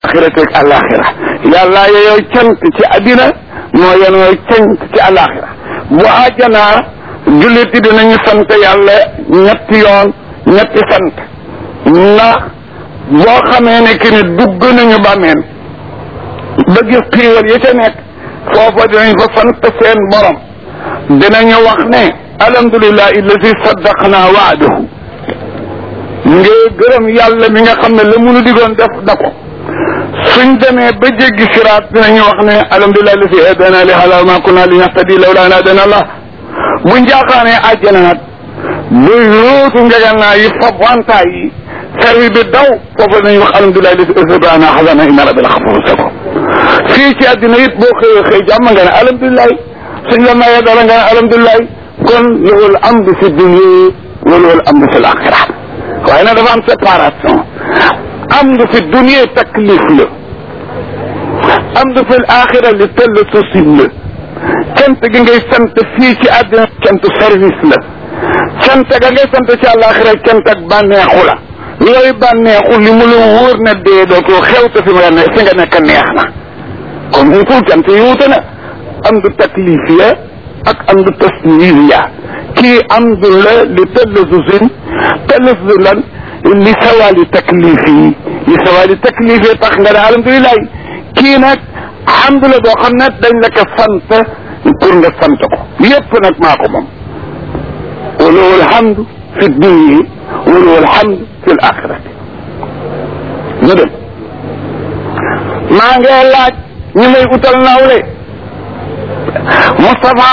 axirate ak alaxira yàlla yooyu cant ci addina moo yenoo cant ci alaxira bu àjjanaa jullit yi dinañu sant yàlla ñetti yoon ñetti sant ndax boo xamee ne que ni dugg nañu bàmmeel ba gis xiiwal yi ca nekk foofa dinañ fa sant seen borom dinañu wax ne alhamdulilah illadi saddaqna waadahu ngir gërëm yàlla mi nga xam ne la munu digoon def da ko suñ demee ba jéggi siraat dinañu wax ne alhamdulilah illadi hadana li hada ma kunna li nahtadi lawla an hadana allah bu njaaxaanee àjjana nag bu yóotu ngeganaa yi fab wantaay yi servi bi daw foofu nañu wax alhamdulilah illadi asabana xasana inna rabbil xafur sako fii ci àddina it boo xëyee xëy jàmm nga ne alhamdulilah suñ la mayee dara nga ne alhamdulilah kon lahul amdu fi dunya wa lahul amdu fi l-axira waaye nag dafa am séparation amdu fi dunya taklif la amdu fi l-axira li tëll susim la cant gi ngay sant fii ci àddina cant service la cant ga ngay sant ci àllaaxira cant ak bànneexu la yooyu bànneexu li mu la wóor na dee dootoo xew te fi nga ne fi nga nekk neex na kon bu ko cant yi wute na amdu taklifiya ak amdu tasniya kii amdu la li tëllasusin tëllasu lan li sawali taklifi li sawali taklifi tax nga ne alhamdulilah kii nag amdu la boo xam ne dañ la ko sant pour nga sant ko yépp nag maa ko moom walahu alhamdu fi dunya walahu alhamdu fi l axirati ñu dem maa ngi laaj ñu may utal nawle Moustapha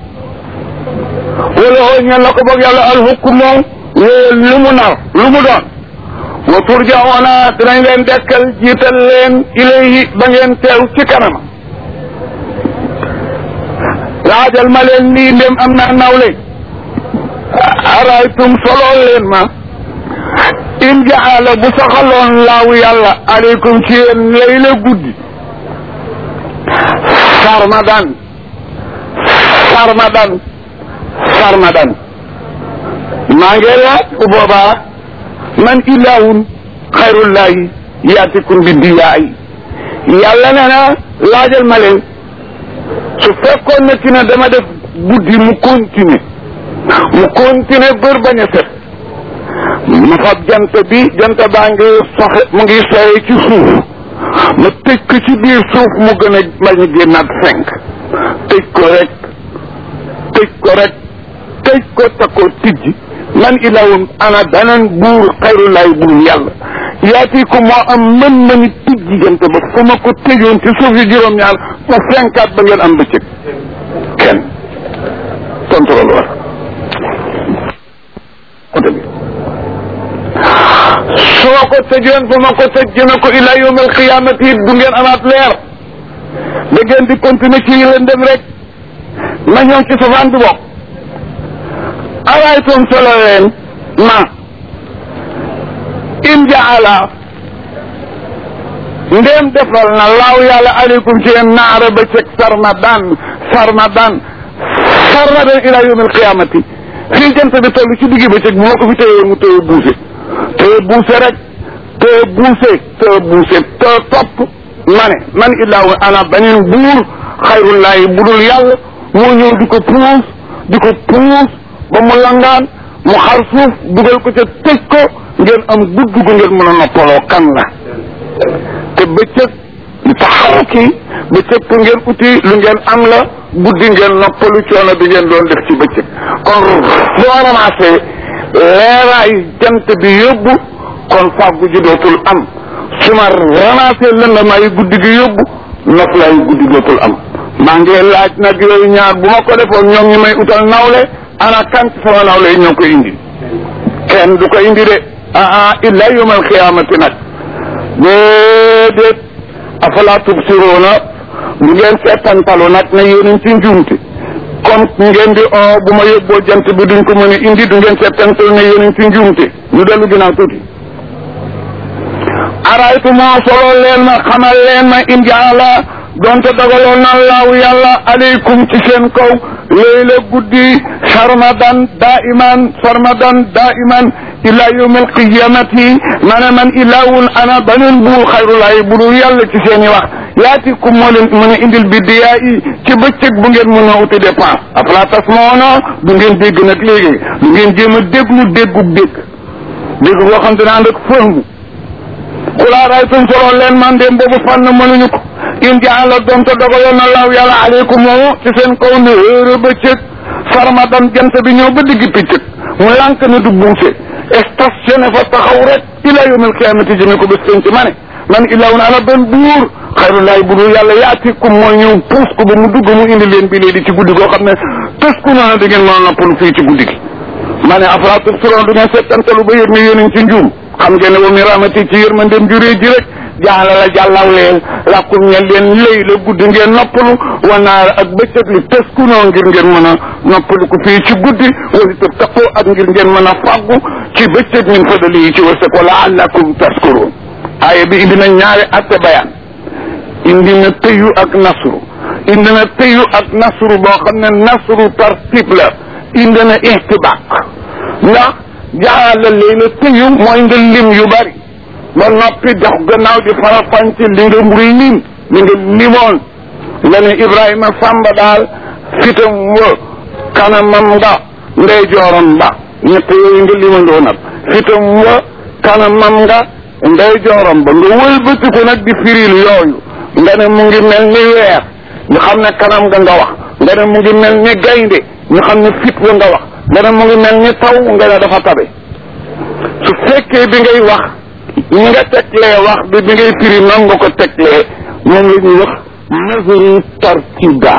wala oo ñeen la ko boog yàlla alxukmu lu mu nar lu mu doon wa turjaoona dinañ leen dekkal jiital leen ilayhi ba ngeen teew ci kanam laajal ma leen nii ndem am naa nawle araytum solool leen ma in jaala bu saxaloon laawu yàlla aleykum ci yéen layla guddi sarmadan sarmadan sarmadan maa ngi laaj bu boobaa man ilahun xayrullahi yaatikum bi diyaay yàlla nee na laajal ma leen su fekkoon na ci ne dama def guddi mu continuer mu continuer bër bañ a set ma fab jant bi jant baa ngi soxe mu ngi soye ci suuf ma tëj ko ci biir suuf mu gën a bañ a génnaat cinq tëj ko rek tëj ko rek tëj ko ta ko tijji man ilahun ana beneen buur xayrulaay buur yàlla yaati ko moo am mën mëni tijji jant ba fu ma ko tëjoon ci suuf yi juróom-ñaar mu fenkaat ba ngeen am bëccëg kenn contrôle war oto bi su ma ko tëjoon fu ma ko tëj jëme ko ila yawm alqiyamati it du ngeen amaat leer da ngeen di continuer ci lëndëm rek ma ñëw ci safaan bi bokk araytum solo leen ma in jaala ndéem defal na laaw yàlla aleykum ci yéen naara ba ceg sarmadan sarmadan sarmadan ila yawm alqiyamati fii jant bi toll ci diggi ba ceg bu ma ko fi téyee mu téye buuse téye buuse rek téye buuse téye buuse te topp ma ne man illaahu ana beneen buur xayrullaahi budul yàlla moo ñëw di ko puus di ko puus ba mu langaan mu xar suuf dugal ko ca tëj ko ngeen am gudd gu ngeen mën a noppaloo kan la te bëccëg li taxaruki bëccëg pour ngeen uti lu ngeen am la guddi ngeen noppalu coono bi ngeen doon def ci bëccëg kon boo ramassé leeraay jant bi yóbbu kon fàggu ji dootul am su ma ramassé lëndamaayu guddi gi yóbbu noflaayu guddi dootul am maa ngi laaj nag yooyu ñaar bu ma ko defoon ñoom ñi may utal nawle ana kan ci sama nawle yi ñoo ko indi kenn du ko indi de ah ah illa yawmal xiyaamati nag déedéet afala tubsiruuna bu ngeen seetantalu nag ne yéen ci njuumte comme ngeen di o bu ma yóbboo jant bi duñ ko mën a indi du ngeen seetantalu ne yéen ci njuumte ñu dellu ginnaaw tuuti araytu moo solo leen ma xamal leen ma in jaala donte dogaloon na laaw yàlla aleykum ci seen kaw léeg-la guddi sarmadan daiman sarmadan daiman ila yawm alqiyamati maanaam man ilaahun ana baneen buur xayrulaay bu dul yàlla ci seen i wax yaatikum moo leen mën a indil biddiyaa yi ci bëccëg bu ngeen mën a uti dépense afala tasmaona du ngeen dégg nag léegi du ngeen jéem a déglu déggub dégg dégg boo xam te ne ànd ak fëhmu xulaa raytum solo leen man dem boobu fànn mënuñu ko in jaala doon te dogaloon na laaw yàlla aleykum moomu ci seen kaw ne heure bëccëg sarmadan jant bi ñëw ba digg piccëg mu lànk ne du buuse stationné fa taxaw rek ila yawmil qiyaamati jëme ko bés penc ma ne man ilaahun ana benn buur xayrulaay bu dul yàlla yaatikum mooy ñëw puus ko ba mu dugg mu indi leen bi léegi ci guddi goo xam ne tës ku noonu da ngeen mën a noppalu fii ci guddi gi ma ne afalaa tubsiruun du ngeen settantalu ba yëg ne yéen a ngi ci njuum xam ngeen ne wa min rahmati ci yërmandeem juree ji rek jaala la jàllaw leen lakum ñe leen lëy la guddi ngeen noppalu wanaar ak bëccëg li tës ku noonu ngir ngeen mën a noppalu ko fii ci guddi wala tëb taqoo ak ngir ngeen mën a fàggu ci bëccëg min fadali yi ci wërsëg wala allakum taskuruun aaya bi indi na ñaari atte bayaan indi na tëyu ak nasru indi na tëyu ak nasru boo xam ne nasru tartib la indi na ihtibaq ndax jaala layla tëyu mooy nga lim yu bari ba noppi dox gannaaw di farafànc li nga mburi lim li nga limoon nga ne Ibrahima Samba daal fitam wa kanamam nga ndey jooram ba ñett yooyu nga limandoo nag fitam wa kanamam nga ndey jooram ba nga wëlbatiku nag di firil yooyu nga ne mu ngi mel ni weer ñu xam ne kanam nga nga wax nga ne mu ngi mel ni gaynde ñu xam ne fit wa nga wax nga ne mu ngi mel ni taw nga ne dafa tabe su fekkee bi ngay wax ñi nga teglee wax bi bi ngay firi noonu nga ko teglee moom la ñuy wax nazru tartiba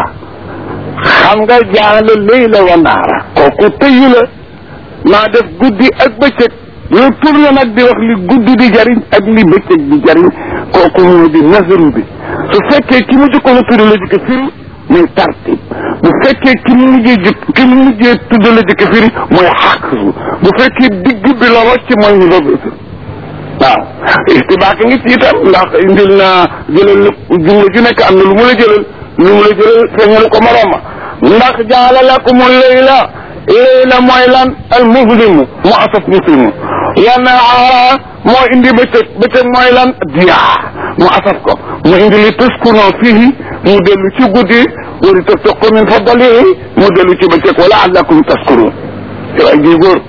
xam nga jaale layla wa naara kooku tëyu la maa def guddi ak bëccëg yow tur la nag di wax li guddi di jariñ ak li bëccëg di jariñ kooku moo di nazru bi su fekkee ki mu jëkkoon a tudd la jëkk firi muy tartib bu fekkee ki mu mujjee jëkk ki mu mujjee tudd la jëkk firi mooy xaqsu bu fekkee digg bi la wàcc mooy ñu doog waaw istibaak ngi ci itam ndax indil na jëlal jumla ju nekk am na lu mu la jëlal lu mu la jëlal feeñal ko morooma ndax jaala lakumu layla layla mooy lan al muslimu mu asaf muslimu yana aara moo indi bëccëg bëccëg mooy lan diyaa mu asaf ko mu indi li tuskunoo fii mu dellu ci guddi wari tabtaqu min fadlihi mu dellu ci bëccëg wala allakum taskurun yow ay ji góor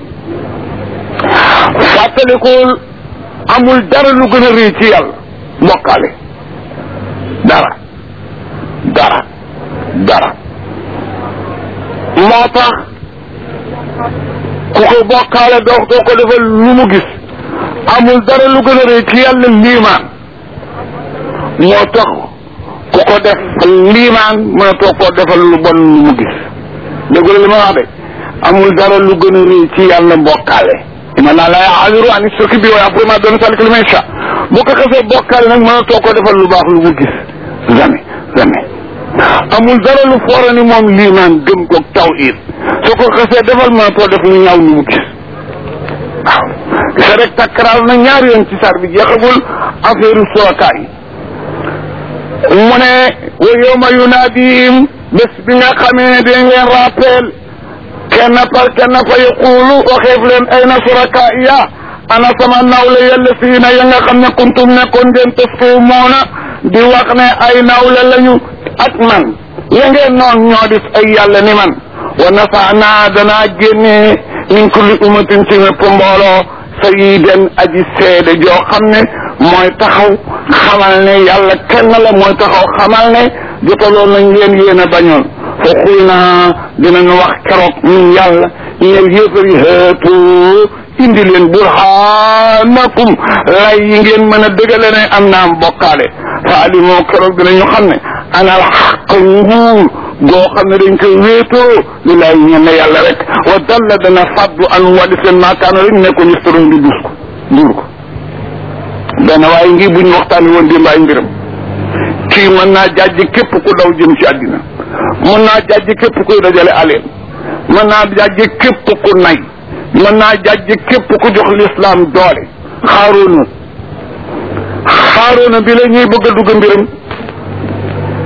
fàttalikul amul dara lu gën a rëy ci yàlla mbokkale dara dara dara moo tax ku ko bokkaale doo doo ko defal lu mu gis amul dara lu gën a rëy ci yàlla liimaan moo tax ku ko def liimaan mënatoo koo defal lu bon lu mu gis dégg li ma wax de amul dara lu gën a rëy ci yàlla mbokkaale inna laa laa yaghfiru an yushraka bihi wa yaghfiru ma duuna zaalika liman yashaa bu ko xasee bokkaale nag mënatoo koo defal lu baax lu mu gis jamais jamais amul dara lu foora ni moom liimaan gëm ko tawhid soo ko xasee defal mënatoo def lu ñaaw lu mu gis waaw gisa rek takkaraal na ñaari yoon ci sar bi jeexagul affaire suraka yi mu ne wa yawma yunaadihim bés bi nga xamee ne dañ leen rappel kenn par kenn fa yaqulu waxeef leen ayna surakaaiya ana sama nawle yàlla fii na ya nga xam ne kuntum nekkoon ngeen tasfumoona di wax ne ay nawle lañu ak man ya ngeen noon ñoo dis ay yàlla ni man wa nafaana danaa génne min kulli ummatin ci mépp mbooloo sayidan aji seede joo xam ne mooy taxaw xamal ne yàlla kenn la mooy taxaw xamal ne jotaloon nañ leen yéen a bañoon fa xul naa dinañu wax keroog ñun yàlla ñeel yéefar yi xeetu indi leen burhanakum lay yi ngeen mën a dëgale ne am naam bokkaale fa alimoo keroog dinañu xam ne anal xaq nguur goo xam ne dañ koy wéetoo li laay ñenn yàlla rek wa dalla dana faddu an wali seen maakaano rek nekkoon istaron di dus ko duur ko benn waaye ngi buñ waxtaani woon démb ay mbiram kii mën naa jàjj képp ku daw jëm ci àddina mën naa jàjj képp kuy dajale aleen mën naa jàjj képp ku nay mën naa jàjj képp ku jox lislaam doole xaaroona xaaroona bi la ñuy bëgg a dugg mbiram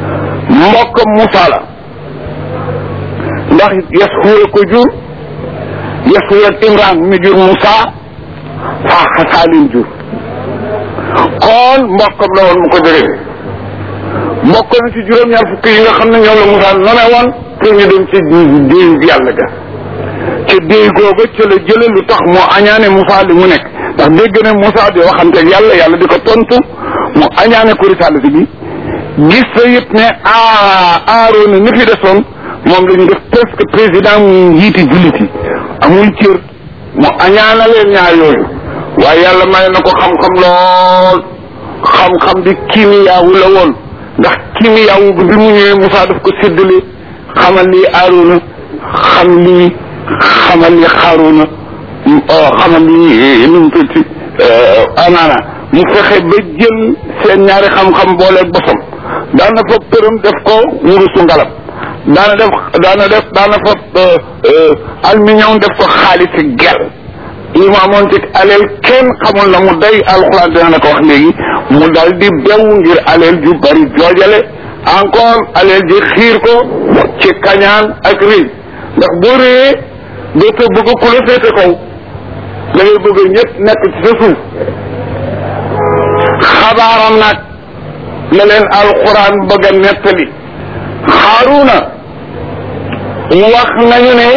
mbokkam Moussa la ndax Yasxuura ko jur Yasxuura ak Imran mi jur Moussa faaxa Saalim jur kon mbokkam la woon mu ko jógee mbokk na ci juróom-ñaar fukki yi nga xam ne ñoom la Moussa none woon pour ñu dem ci déeyu yàlla ga ca déey googa ca la jële lu tax mu añaane Moussa li mu nekk ndax dégg na Moussa di waxanteeg yàlla yàlla di ko tontu mu añaane ko risaalati bi gis sa yëpp ne a aaroona ni fi desoon moom la ñu def presque président mu njiiti jullit yi amul cër mu añaana leen ñaar yooyu waaye yàlla may na ko xam-xam lool xam-xam bi kiimiyaawu la woon ndax kiimiyaawu bi mu ñëwee Moussa daf ko séddale xamal lii aaroona xam lii xamal li xaaruna xamal li nu mu tudd anaana mu fexe ba jël seen ñaari xam-xam booleeg bosam daana fa përëm def ko wurusu ngalam daana def daana def daana fa alminium def ko xaalisi gel li mu amoon ci aleel kenn xamul na mu day alxuraan dina la ko wax léegi mu dal di bew ngir aleel ju bari joojale encore aleel ji xiir ko ci kañaan ak rëy ndax boo réyee dootoo bëgg ku la féete kaw da ngay bëgg ñëpp nekk ci sa suuf xabaaram nag la leen alquran bëgg a nettali xaaruna wax nañu ne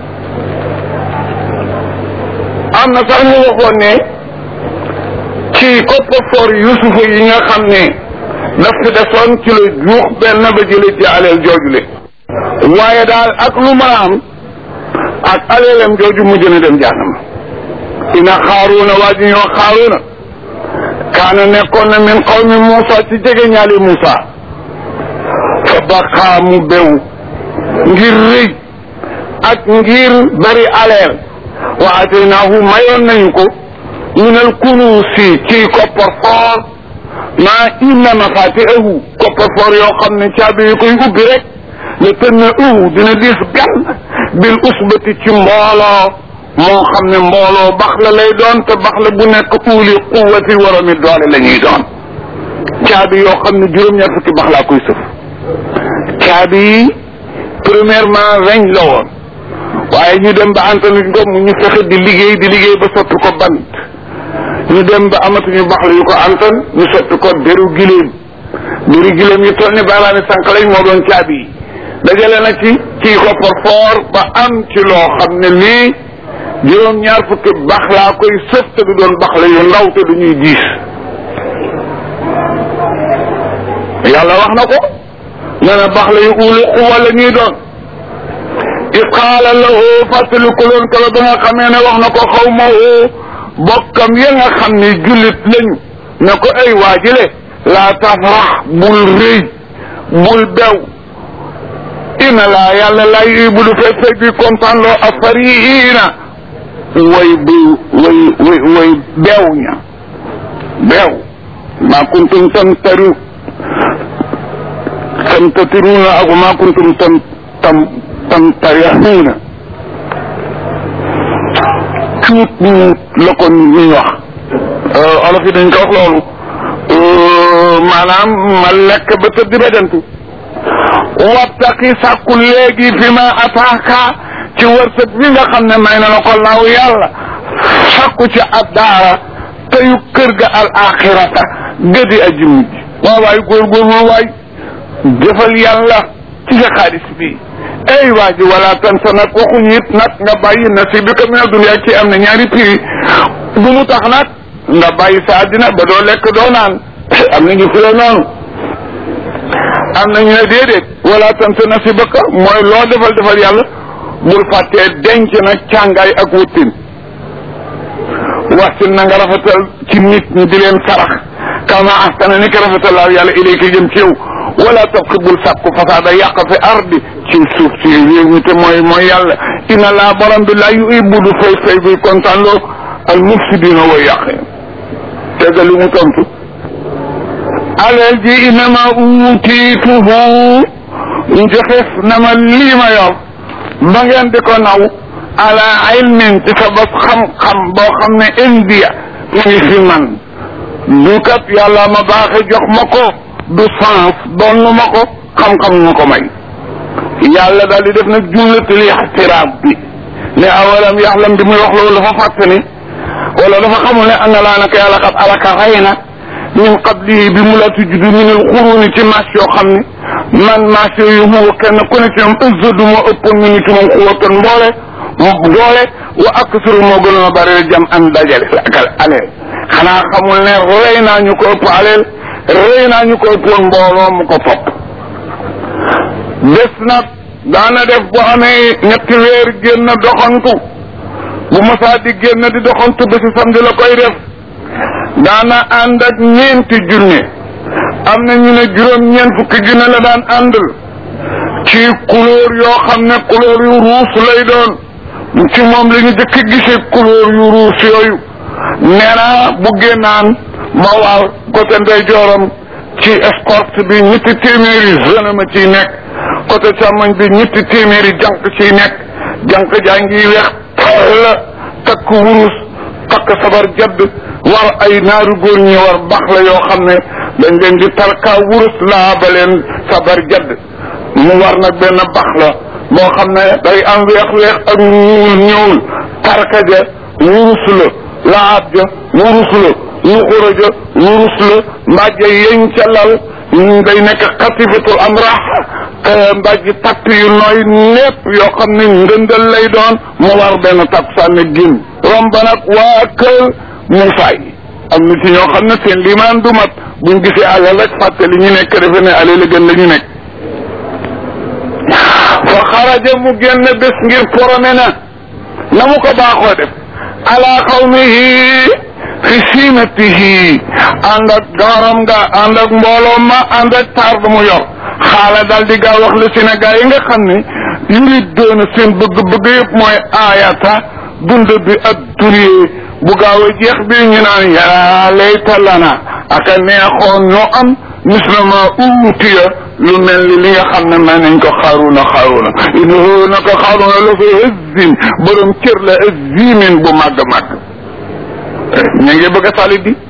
am na sax ñu waxoon ne ci coffre-fort yusufa yi nga xam ne daf fi desoon ci la juux benn ba jële ci aleel joojule waaye daal ak lu ma am ak aleelem jooju mujj na dem jahannama ina xaaruuna waa ji ñoo xaaruuna kaana nekkoon na min qawmi Muusa ci jege ñaali Muusa fa baqaa mu bew ngir rëy ak ngir bari aleel wa ataynaahu mayoon nañu ko min al kunuusi ci coffre-fort maa inna mafaatihahu coffre-fort yoo xam ne caabi yi koy ubbi rek le tënn uhu dina diis gan bil usbati ci mbooloo moo xam ne mbooloo bax la lay doon te bax la bu nekk uuli quwati waromi doole la ñuy doon caabi yoo xam ne juróom-ñaar fukki bax laa koy sëf caabi yi premièrement weñ la woon waaye ñu dem ba antanuñ ko mu ñu fexe di liggéey di liggéey ba soppi ko bant ñu dem ba amatuñu bax la yu ko antan ñu soppi ko deru giléem deru giléem yi toll ni baaraami sànq lañ moo doon caabi yi dajale na ci ci coffre-fort ba am ci loo xam ne lii juróom-ñaar fukki bax laa koy sëf te du doon bax la yu ndaw te du ñuy diis yàlla wax na ko nee na bax la yu uuli xuwa la ñuy doon i qaala lahu fàttaliku loon kala ba nga xamee ne wax na ko xaw ma bokkam ya nga xam ne jullit lañu ne ko ay waajile laa tafrax bul rëy bul bew ina laa yàlla laa yubudu fekk fekk bi kontaan loo afariina way bu way way way beew ña beew maa kuntum tamtaru tamtatiruna ak maa kuntum tam tam tamtarihuuna cuut ñu la ko ñuy wax olof yi dañ ko wax loolu maanaam ma lekk ba tëdd ba dentu wabtaqi sàkku léegi fi ma ataaka ci wërsëg bi nga xam ne may na la ko laaw yàlla sàkku ci addaara teyu kër ga al axirata gëdi aji mujj waaw waay góorgóorlu waay jëfal yàlla ci sa xaalis bi ay waa ji wala tan sa nag waxuñu it nag nga bàyyi nasibika mina dunya ci am na ñaari prix bu mu tax nag nga bàyyi sa àddina ba doo lekk doo naan am na ñu file noonu am na ñu ne déedéet wala tan sa nasibaka mooy loo defal defal yàlla bul fàttee denc na càngaay ak wuttin waxtin na nga rafetal ci nit ñi di leen sarax kama ahsana ni ko rafetal laaw yàlla ilayka jëm ci yow wala tabqi bul sàkku fasaada yàq fi ardi ci suuf si réew mi te mooy mooy yàlla ina laa borom bi laa yuhibbu du fay fay buy kontaan loo al mufsidina way yàqe tegal li mu tontu alal ji inama uutiituhu njoxef na ma lii ma yor ba ngeen di ko naw ala ilmin ci sa bos xam-xam boo xam ne india mu ngi fi man du kat yàlla ma baaxe jox ma ko du sens donnu ma ko xam-xam ñu ko may yàlla daal di def nag jumlatul ixtiraab bi ne awalam yaxlam bi muy wax loolu dafa fàtte ni wala dafa xamul ne ana laa naka yàlla xat alaka rey na min qablihi bi mu la tujudu min al xuruni ci maas yoo xam ne man maas yooyu huwa kenn ku ne ci ñoom ëzzadu moo ëppoon mi ni ci moom xuwatan mboole doole wa aksuru moo gënoon a bari jam an dajale ak aleel xanaa xamul ne rey naa ñu ko ëpp aleel rey naa ñu ko ëppoon mbooloo mu ko topp des nag daana def bu amee ñetti weer génn doxantu bu masaa di génn di doxantu ba si samedi la koy def daana ànd ak ñeenti junne am na ñu ne juróom ñeent fukki junne la daan àndal ci couleur yoo xam ne couleur yu ruus lay doon ci moom la ñu jëkk gisee couleur yu ruus yooyu nee na bu génnaan ma waaw côté ndeyjooram ci escorte bi ñetti téeméeri jeune ma ciy nekk côté càmmoñ bi ñetti téeméeri jànq ciy nekk jànq jaa ngi weex la takk wurus takk sabar jadd war ay naaru góor ñi war baax la yoo xam ne dañ leen di tarka wurus laa ba leen sabar jadd mu war nag benn baax la boo xam ne day am weex weex ak ñuul ñuul tarka ja wurus la laab ja wurus la nuxura ja wurus la mbàjja yeñ ca lal day nekk xatifatul am rax mbàjji tatt yu nooy népp yoo xam ne ndëndal lay doon mu war benn takk sànni gin romb nag waa kër Moussa yi am na ci ñoo xam ne seen limaan du mat buñ gisee alal rek fàtte li ñu nekk defe ne alal la gën la ñu nekk fa xaraja mu génn bés ngir porome na na mu ko baaxoo def ala xawmihi fi siinatihi ànd ak gaaram nga ànd ak mbooloo ma ànd ak taar ba mu yor xaala daal di gaaw wax le Sénégal yi nga xam ne yurit doona seen bëgg-bëgg yëpp mooy aayata dund bi ak durée bu gaaw a jeex bi ñu naan yaa layta lana aka neexoon ñoo am mislama uutiya lu mel ni li nga xam ne may nañ ko xaaruna xaaruna innahu naka xaaruna la fa hëzzin borom cër la hëzzimin bu màgg màgg ñu ngi bëgg a salit di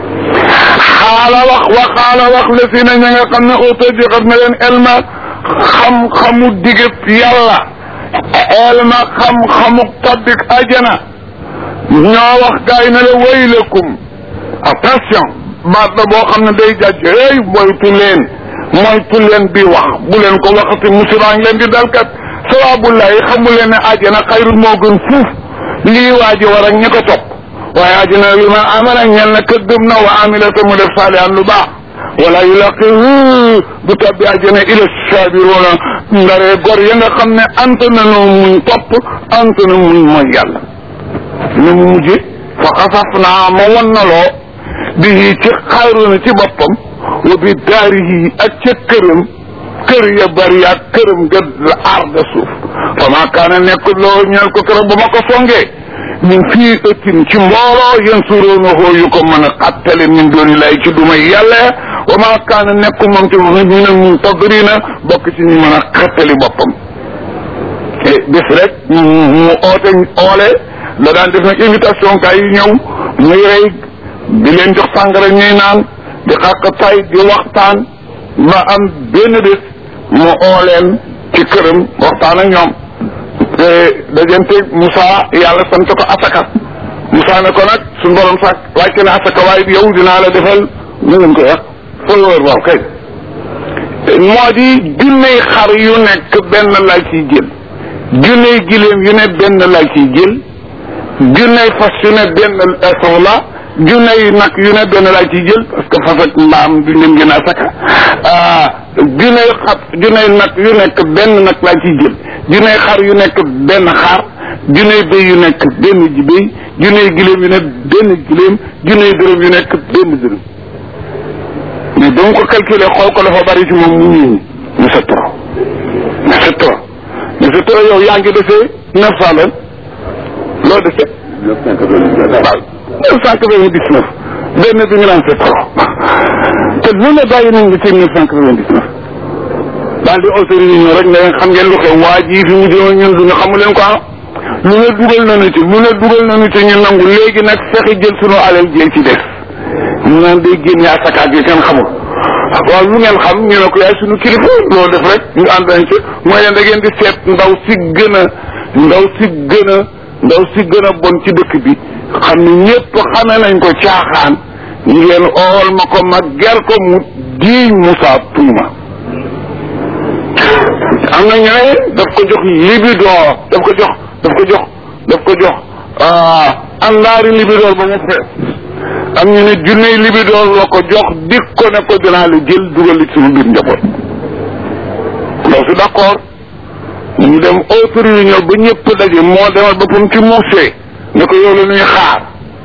xaala wax wa xaala wax la si na ña nga xam ne auto joxat na leen elma xam-xamu digëb yàlla elma xam-xamu tabbik ajana ñoo wax gaay na la waylakum attention baat la boo xam ne day jàjj hey moytu leen moytu leen bi wax bu leen ko waxati musibaa ngi leen di dalkat sawabullahi xamu leen ne ajana xayrul moo gën fuuf lii waa ji war ak ñi ko topp waaye ajana li man amana ñel na kër gëm na wa amila te mu def saalihan lu baax wala yulaqihu du tabbi ajana ila sabiruna ndaree gor ya nga xam ne ant na nu muñ topp ant na muñ mooy yàlla nu mu mujje fa xasaf naa ma won na loo bi ci xayruna ci boppam wa bi daarihi ak ca këram kër ya bari ak këram nga la aar da suuf fa maa kaana nekk loo ñeel ko këram ba ma ko songee min fii ëttin ci mbooloo yéen suróona xoo yu ko mën a xattale min dooni lay ci dumay yàlla wa maa kaana nekk moom ci ñu ne mun tadrina bokk ci ñu mën a xattali boppam bis rek mu oote oole la daan def nag invitation kay yi ñëw muy rey di leen jox sàngara ñuy naan di xàq tay di waxtaan ba am benn bés mu oo leen ci këram waxtaan ak ñoom te dajante Moussa yàlla sant ko asaka Moussa ne ko nag suñu borom sax wàcce na asaka waaye yow dinaa la defal ñu ngeen ko wax follower waaw kay moo di junney xar yu nekk benn laa ciy jël junney giléem yu ne benn laa ciy jël junney fas yu ne benn soxla junney nag yu ne benn laa ciy jël parce que fas ak mbaam du leen gën a asaka junney xar junney nag yu nekk benn nag laa ciy jël junney xar yu nekk benn xar junney béy yu nekk benn ji béy junney giléem yu ne benn giléem junney dërëm yu nekk benn dërëm mais ba mu ko calculé xool ko dafa bari ci moom mu ñii mais c'est trop mais c'est trop mais c'est trop yow yaa ngi defee neuf cent lan loo defee waaw neuf cent quatre-vingt-dix-neuf benn bi nga naan c'est trop te lu ne bàyyi nañ nga ci neuf cent quatre-vingt-dix-neuf daal di autori réunion rek ne xam ngeen lu xew waa ji fi mu jëm ñun du ñu xamu leen ko ah lu ne dugal nañu ci lu ne dugal nañu ci ñu nangu léegi nag fexe jël sunu alal jël ci des ñu naan day génne asaka gi kenn xamul waaw lu ngeen xam ñu ne ko yaay suñu kilifa loolu def rek ñu ànd nañ ci mooy leen da ngeen di seet ndaw si gën a ndaw si gën a ndaw si gën a bon ci dëkk bi xam ne ñëpp xame nañ ko caaxaan ngeen ool ma ko ma ger ko mu diiñ Moussa tuuma am na ñu ne daf ko jox libidoor daf ko jox daf ko jox daf ko jox àndaari libidoor ba mu fees am ñu ne junney libidoor la ko jox dik ko ne ko dinaa la jël dugal li suñu biir njaboot ndaw si d'accord ñu dem autre réunion ba ñëpp daje moo demal boppam ci muusee ne ko yow la ñuy xaar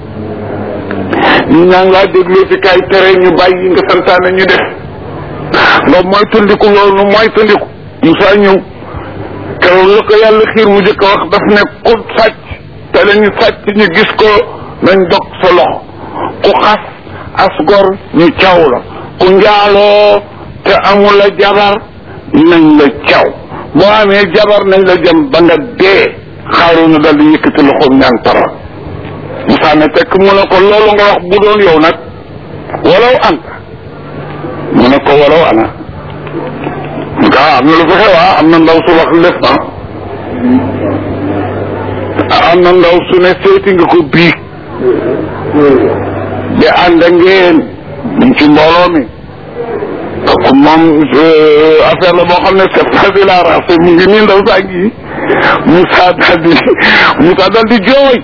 ñu ñaa ngi laa dégloo ci kay tere ñu bàyyi nga santaane ñu def nga mooy tundiku loolu mooy tundiku Moussa ñëw keroog la ko yàlla xiir mu jëkk a wax daf ne ku sàcc te la ñu sàcc ñu gis ko nañ dog sa loxo ku xas asgor ñu caw la ku njaaloo te amul la jabar nañ la caw boo amee jabar nañ la jëm ba nga dee xaaru na dal di yëkkati loxoom ñaan tara Moussa ne tekk mu ne ko loolu nga wax bu doon yow nag walaw anta mu ne ko walaw ana ah am na lu fi xew ah am na ndaw su wax lef na am na ndaw su ne seeti nga ko biig de ànd ngeen ñu ci mbooloo mi kooku moom affaire la boo xam ne c'est facile à raser mu ngi nii ndaw saa ngi Moussa daal di Moussa daal di jooy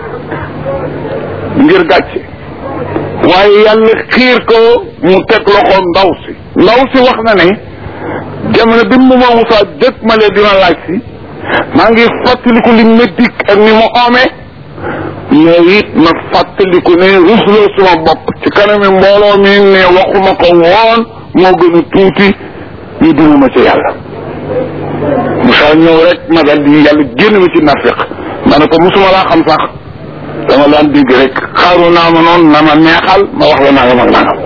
ngir gàcce waaye yàlla xiir ko mu teg loxoom ndaw si ndaw si wax na ne jamono bi mu ma Moussa dëkk ma lee dina laaj si maa ngi fàttaliku li ma dikk ak ni mu amee mais it ma fàttaliku ne rusloo suma bopp ci kanami mbooloo mi ne waxuma ko woon moo gën a tuuti ñu duma ma ci yàlla Moussa ñëw rek ma dal di yàlla génn ma ci nafiq ma ne ko musuma laa xam sax dama daan dégg rek xaaru naa ma noonu na ma neexal ma wax la nangam ak nangam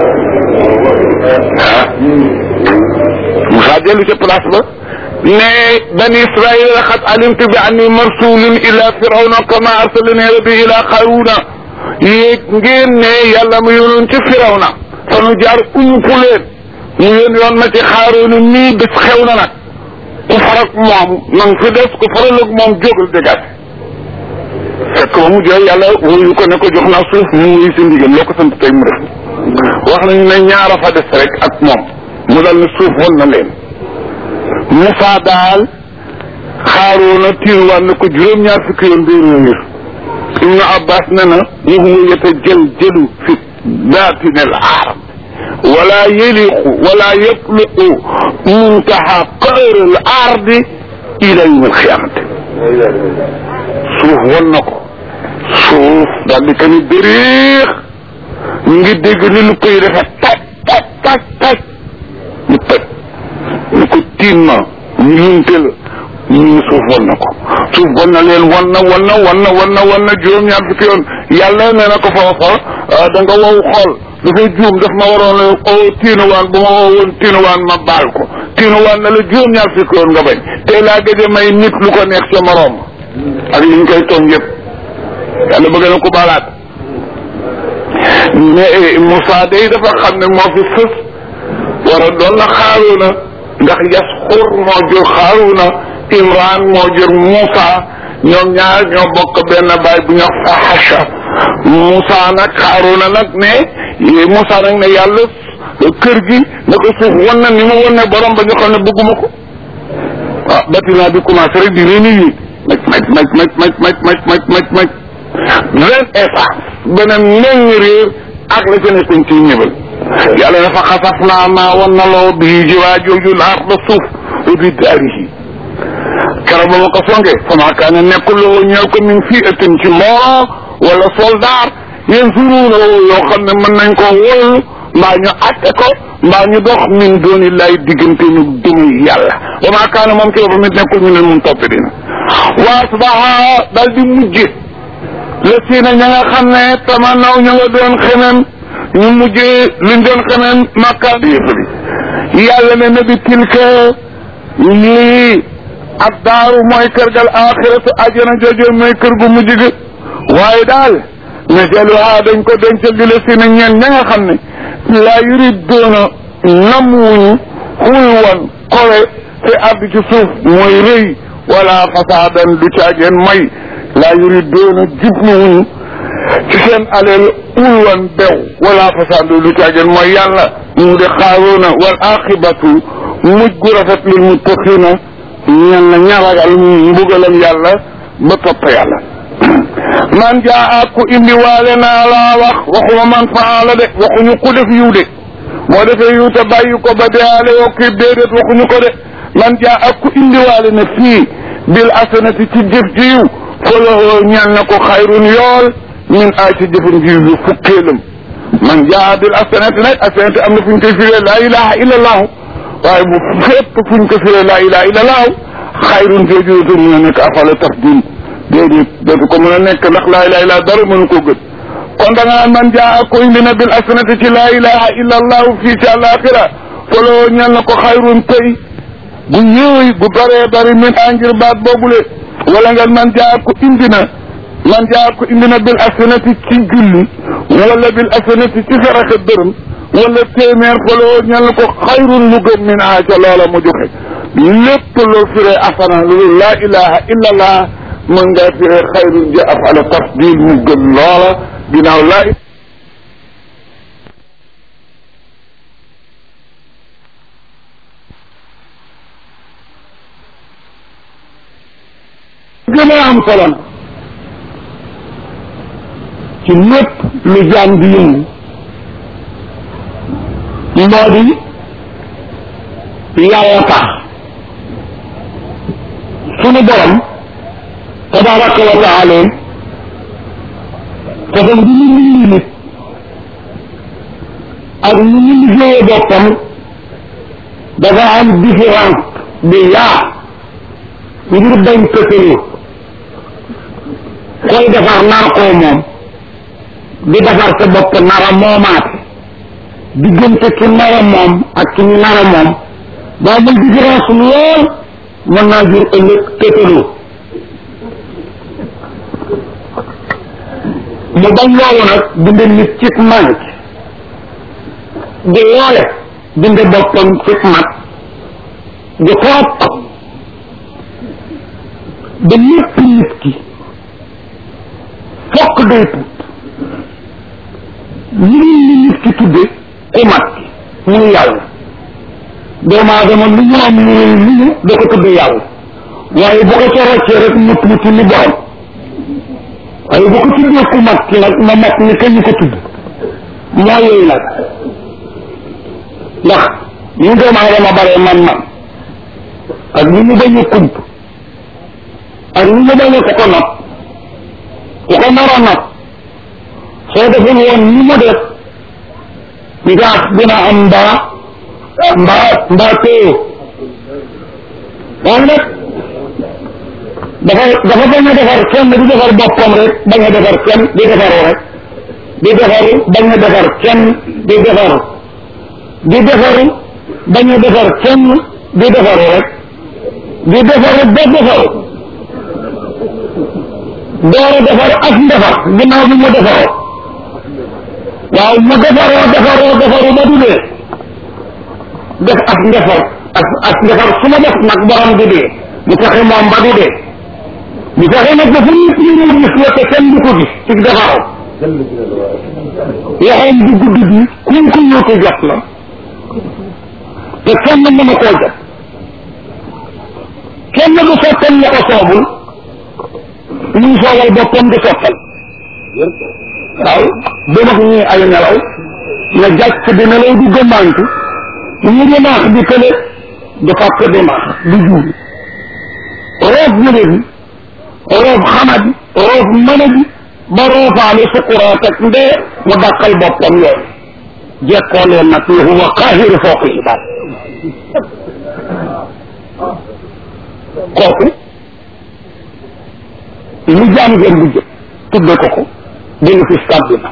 ah Moussa dellu ca place ba ne bani israil xat alimtu bi anni marsulun ila firawna kama arsalani rabbi ila xaruna yéeg ngeen ne yàlla mu yónoon ci firawna fanu jaar umpu leen mu yón yoon ma ci xaaroona nii bés xew na nag ku farak moom nang fi des ku faral ak moom jógal dégaat fekk ba mu jël yàlla wuyu ko ne ko jox naa suuf mu wuyu si ndigal loo ko sant tey mu def wax nañu ne ñaara fa des rek ak moom mu dal ne suuf won na leen Moussa daal xaaroona tiiruwaan na ko juróom-ñaar fukki yoon day réer Ibnu Abbas ne na waxuma yeta jël jëlu fi baatin al aaram wala yeliqu wala yatluqu muntaha qahr al ardi ila yawm al qiyamati suuf won na ko suuf daal di kani dëriix ñu ngi dégg ni lu koy defe taj taj taj taj ñu tëj ñu ko tiin ma ñu lunte la ñu ngi suuf won na ko suuf won na leen won na won na won na won na won na juróom-ñaar fukki yoon yàlla nee na ko foofa da nga wow xool dafay juum daf ma waroon o tiinuwaan bu ma woo woon tiinuwaan ma baal ko tiinuwaan na la juróom-ñaar fukki yoon nga bañ tey laa gëj a may nit lu ko neex sa moroom ak li ñu koy tooñ yëpp yàlla bëgg na ko baalaat mais Moussa day dafa xam ne moo fi fës war a doon na Xaaruuna ndax Yasxur moo jur Xaaruuna Imran moo jur Moussa ñoom ñaar ñoo bokk benn baay bu ñu wax Fahasha Moussa nag Xaaruuna nag ne Moussa nag ne yàlla kër gi na ko suuf wan na ni mu wan ne borom ba ñu xam ne bëgguma ko ah bâtiment bi commencé rek di réunir maj maj maj maj maj maj maj maj maj maj vingt essence beneen meññ réer ak la ca nekkoon ci ñëbal yàlla dafa xasaf naa maa wan na loo bii jiwaa jooju laar ba suuf bi daarihi keroog ba ma ko songe fama kaane nekkul loo ñëw ko min fii ëttin ci mbooloo wala soldaar yéen suruuna yoo xam ne mën nañ koo wollu mbaa ñu atte ko mbaa ñu dox min dooni lay diggante ñu dumuy yàlla wa maa kaane moom ci boppam it nekkul ñu ne mun topp dina waa subaha dal di mujje la siina ña nga xam ne tamanaw ñu nga doon xemem ñu mujjee liñ doon xemem makka yëfali yàlla ne na bi tilka lii ak daaru mooy kër gal axiratu ajana joojo mooy kër gu mujj gi waaye daal najaluha dañ ko dencal di la siina ñeen ña nga xam ne laa yuriddoona nam wuñu xuy woon kowe te àgg ci suuf mooy rëy wala fasaadan du caageen may laa yuri doona jublu wuñu ci seen aleel ul woon bew wala fasaadu du caageen mooy yàlla mu de xaaroona wal aqibatu mujj gu rafet lil muttaqina ñen na ñaragal mbugalam yàlla ba topp yàlla man jaa ku indi waale naa laa wax waxuma man faala de waxuñu ku def yiw de moo defee yiw te bàyyi ko ba deyaale yoo kii déedéet waxuñu ko de man jaa ku indi waale na fii bil asanati ci jëf ji yiw falahoo ñal na ko xayrun yool min ay ci jëfan ji yiw fukkeelam man jaa bil asanati nag asanati am na fu ñu koy firee laa ilaha illa allahu waaye bu fépp fu ñu ko firee laa ilaha illa allahu xayrun jooju te mën a nekk afala tafdil déedéet dootu ko mën a nekk ndax laa ilaha illa dara mënu ko gën kon da nga naan man jaa ko indi na bil asanati ci laa ilaha illa allahu fii ci àlaxira faloo ñal na ko xayrun tey bu yëy bu baree bari min a ngir baat boobule wala nga man jaa ko indi na man jaa ko indi na bil asanati ci julli wala bil asanati ci saraxe dërëm wala téeméer faloo ñal na ko xayrun lu gën min a ca loola mu joxe lépp loo firee asana lu laa ilaha illa allah mën ngaa firee xayrun ja afala tafdil mu gën loola ginnaaw laa gën a am solo na ci lépp lu jaam di yëngu moo di yàlla tax sunu borom tabaraka wa taala façon bi ñu liggéey nit ak ñu ñu liggéeyee boppam dafa am différence bi yaa ngir bañ tëkkaloo koy defar nar koo moom di defar sa bopp nara moomaate diggante ki nara moom ak ki ñu nara moom ba amul différence lool mën naa jur ëllëg tëkkaloo mu bañ loolu nag binde nit ci manc di loole binde boppam ci mat di topp ba lépp nit ki fokk day tuut li li nit ki tudde ku mat ki muy yàlla doomu aadama lu ñu am lu lu ñu da ko tudde yàlla waaye bu ko ca roccee rek mu tuuti ni borom waaye bu ko tuddee ku mat ki nag ma mat ni kañu ko tudd moo yooyu nag ndax ñu doomu aadama bare man man ak ni ñu bañ a kump ak ni ñu bañ a ko ko nopp ku ko nar a nopp soo deful woon ni mu def ngaas dina am mbaa mbaa mbaa téye waaye nag dafa dafa bañ a defar kenn di defar boppam rek bañ a defar kenn di defaru rek di defaru bañ a defar kenn di defaru di defaru bañ a defar kenn di defaru rek di defaru ba defaru door a defar ak ndefar ginnaaw bi mu defaroo waaw mu defaroo defaroo defaru ba du dee def ak ndefar ak ak ndefar su ma def nag borom di dee mu fexe moom ba du dee mu fexe nag dafa nit ñi ñu gis la te kenn du ko gis ci defaroo yaxoom bu gudd bi kuñ ko yóotu jot la te kenn mën a koo jot kenn du sottal la ko soobul ñu soobal boppam di sottal waaw bu mag ñuy ay nelaw nga jàcc di nelaw di gëmmantu ñu di naax di tële di fàtte di naax di juubi roof mëne bi roof xamadi roof mëne bi ba roofaale sukuraat ak ndee mu dàqal boppam yooyu jekkoo leen nag ni huwa qaahiru fawqi ibaad kooku lu jaam ngeen bu jëpp tudde ko ko dina fi sàbbi na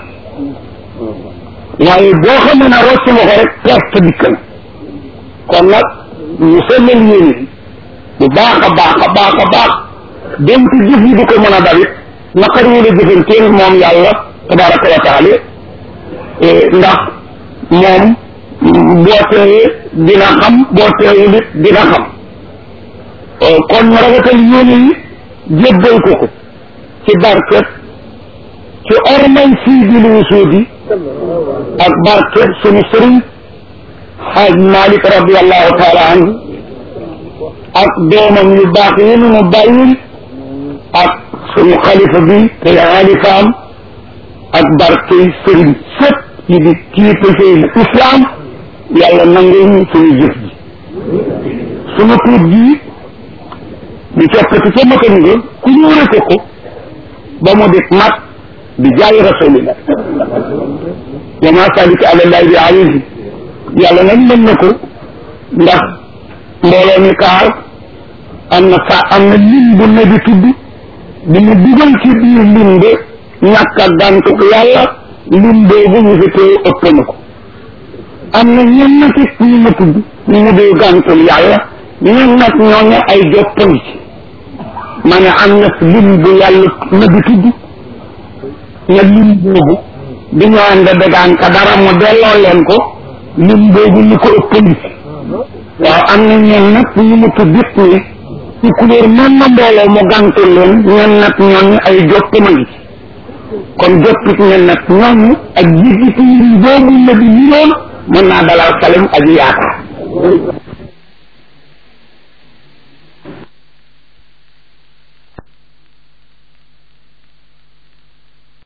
waaye boo xamee ne rocc nga ko rek perte dikk na kon nag ñu sellal yéene bi bu baax a baax a baax a baax dem ci jëf yi di ko mën a dalit naqari wala jëfanteel moom yàlla tabaraka wa taala ndax moom boo teewee dina xam boo teewul it dina xam kon rafetal yéene yi jébbal ko ko ci barket ci ormay fii di lu suudi ak barket sunu sëriñ xaaj Malik radiallahu taala anhu ak doomam yu baax yi nu mu bàyyil ak sunu xalifa bi te xalifaam ak barkey sëriñ sëpp yi di kiitafee islam yàlla nangul ñu suñu jëf ji sunu tuut ji di coppati ca makan nga ku ñëwre ko ko ba mu di mat di jaay rasulillah wa ma salika ala llahi bi alayhi yàlla nag mën na ko ndax mbooloo mi kaar am na sa am na lim bu ne di tudd di mu dugal ci biir lim ba ñàkk a gàntuk yàlla lim boobu ñu fi teew ëpp na ko am na ñen nati ñu ma tudd ñu mu dee gàntul yàlla ñen nag ñooñu ay joppandi ci ma ne am na lim bu yàlla na di tudd na lim boobu di ñu ànd dagaan ka dara mu delloo leen ko lim boobu ñu ko ëppandi ci waaw am na ñen nag ñu mu tudd it ni ci couleur mën na mbooloo mu gàntul leen ñen nag ñooñu ay joppandi ci kon joppit ñen nag ñooñu ak jiitu lim boobu la di niroon mën naa dalal salim ak yaakaar